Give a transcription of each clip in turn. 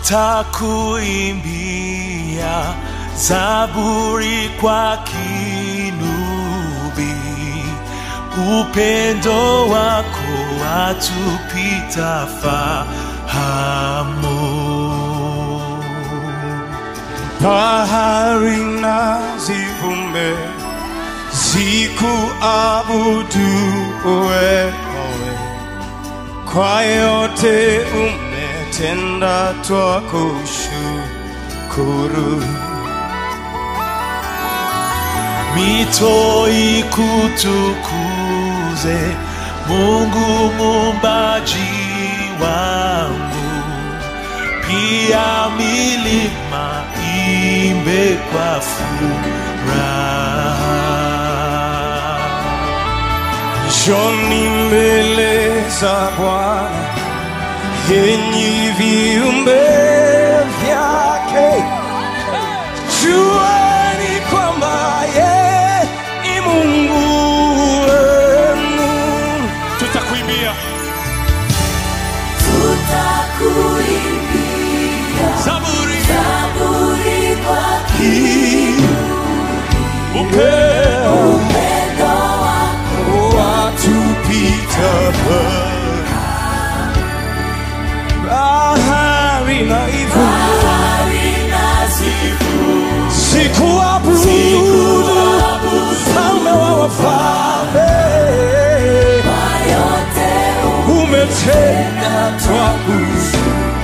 nitakuimbia zaburi kwa kinubi, upendo wako watupita fahamu. bahari na zivume zikuabudu wewe, kwa yote umetenda, twakushukuru. mito ikutukuze Mungu muumbaji wangu, pia milima imbe kwa furaha. Njoni mbele za Bwana, enyi viumbe vyake, jueni kwamba yeye ni Mungu wenu. Tutakuimbia Tutakuimbia Zaburi zaburi kwa upeo upendo wako watupita bahari na ivu bahari na zivu sikuabudu mfalme wa wafalme kwa yote umetenda twakushukuru.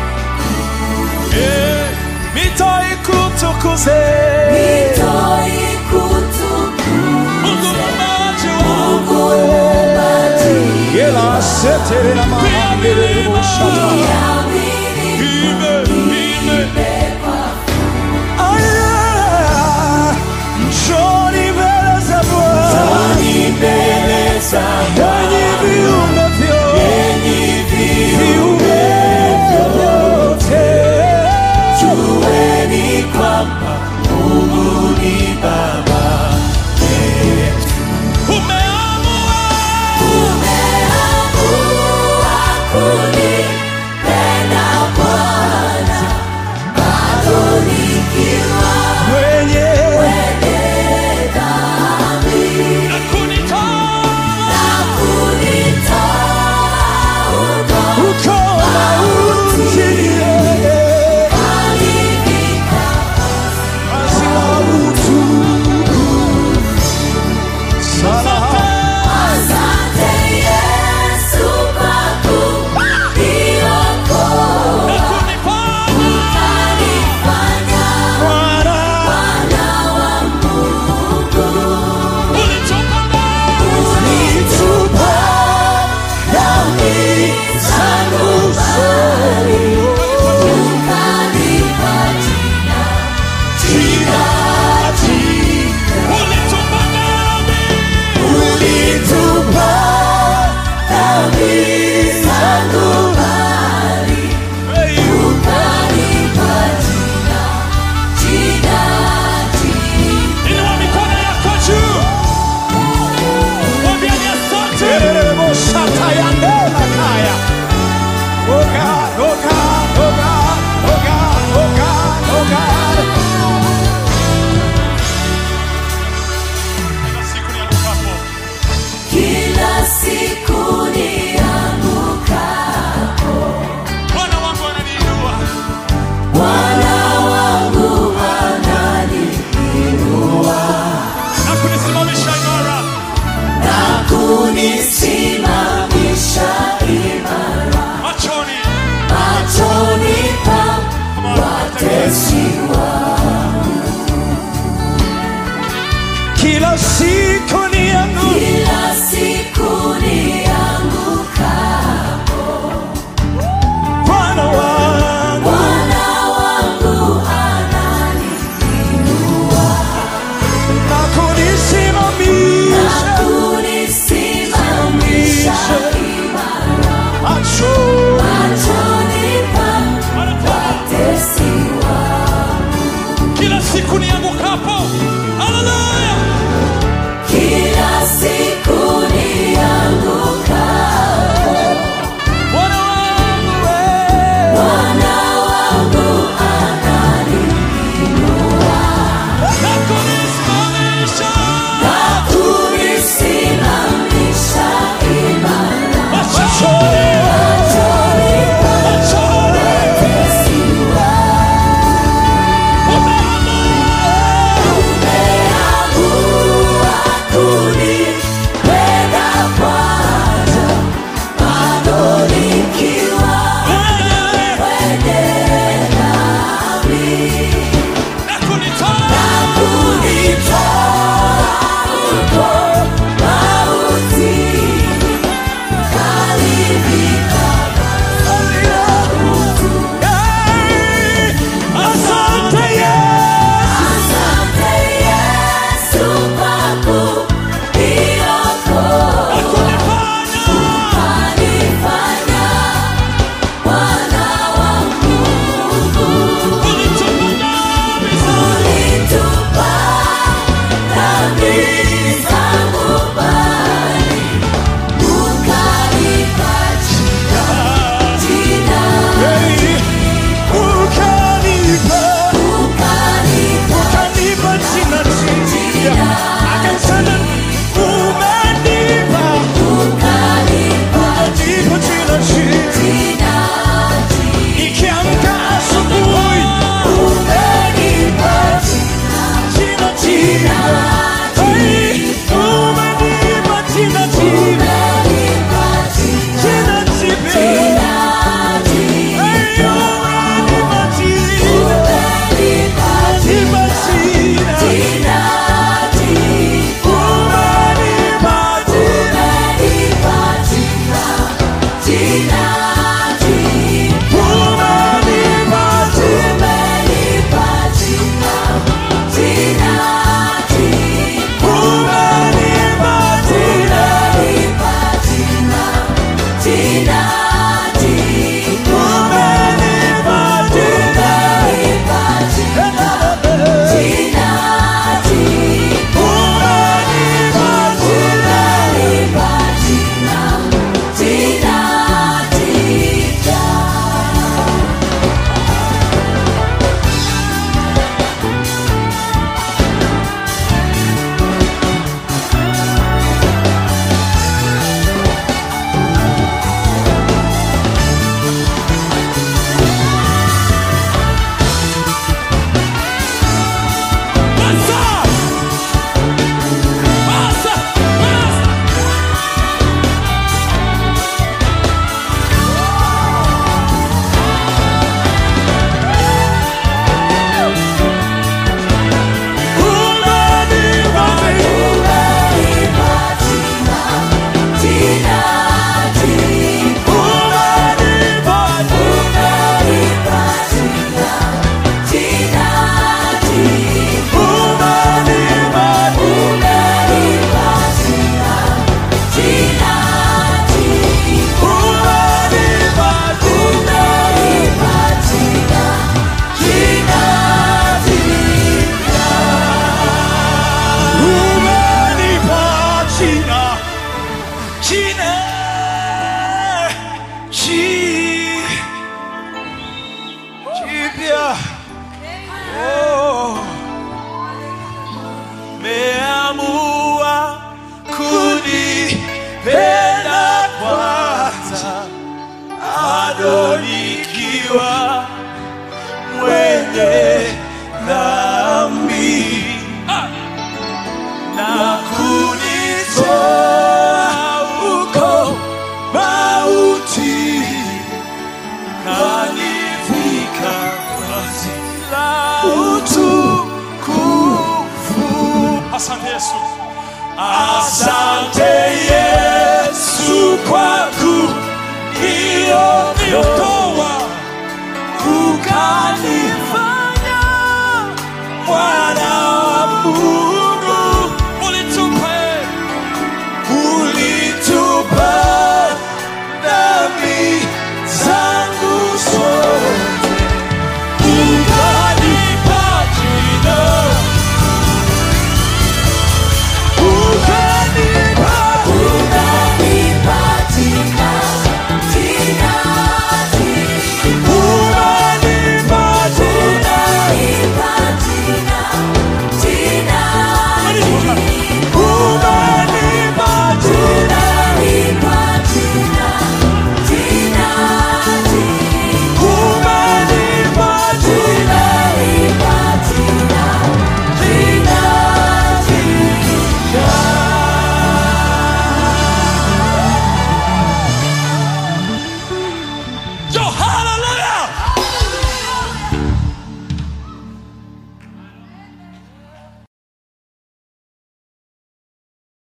Eh, mito ikutukuze mito ikutukuze Mungu muumbaji wangu, Mungu muumbaji Yela setere na mahandele boshata. ya milima ime, ime. Aya, njoni mbele za Bwana, mbele za enyi viumbe vyote, viumbe vyote. jueni kwamba Mungu ni Baba yetu. Umeamua umeamua kunipenda Bwana bado nikiwa Mwenye na kunitoa na kunitoa huko uko mauti, yeye alifika hazina utukufu. Sana Asante Yesu kwa kuniokoa na kunifanya ukanifanya Bwana mwana wa Mungu ulichoka ndani ulitupa dhambi zangu zote. ukanipa jina Jina, jina, ulitupa ndani ulitupa dhambi zangu mbali ukanipa jina jina jina inua mikono yako juu mwambiani asante Teremo shatayandela kaya. Oh God, oh God, oh God, oh God, oh God, oh God. kila siku ni kila siku nianguka Bwana wangu ananiinua Bwana wangu ananiinua na kunisimamisha imara na kunisimamisha imara machoni machoni pa watesi wangu. Kila siku ni yangu Kila siku niangukapo, Bwana wangu Bwana wangu ananiinua na na kunisimamisha kunisimamisha imara macho machoni pa watesi wangu. kila siku niangukapo haleluya Kila siku bado nikiwa mwenye dhambi na kunitoa huko mauti kanivika vazi la utukufu. Asante Yesu. Asante Yesu kwa kuniokoa ukanifanya mwana